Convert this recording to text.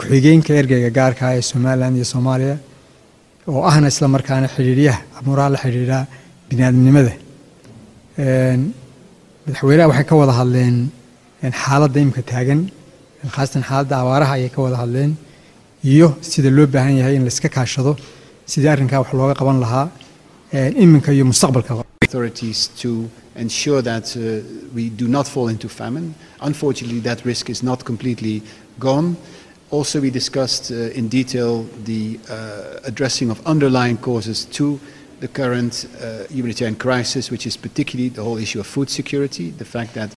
ku-xigeenka ergeyga gaarka ah ee somalilan iyo soomaaliya oo ahna isla markaana xidhiidhyaha amuuraha la xidhiidha biniaadamnimada madaxweynaha waxay ka wada hadleen xaaladda imika taagan khaasatan xaaladda abaaraha ayay ka wada hadleen iyo sida loo baahan yahay in laiska kaashado sidii arrinkaa wax looga qaban lahaa iminka iyo mustaqbalkaba authorities to ensure that uh, we do not fall into famine. Unfortunately, that risk is not completely gone. Also, we discussed uh, in detail the uh, addressing of underlying causes to the current humanitarian crisis, which is particularly the whole issue of food security, the fact that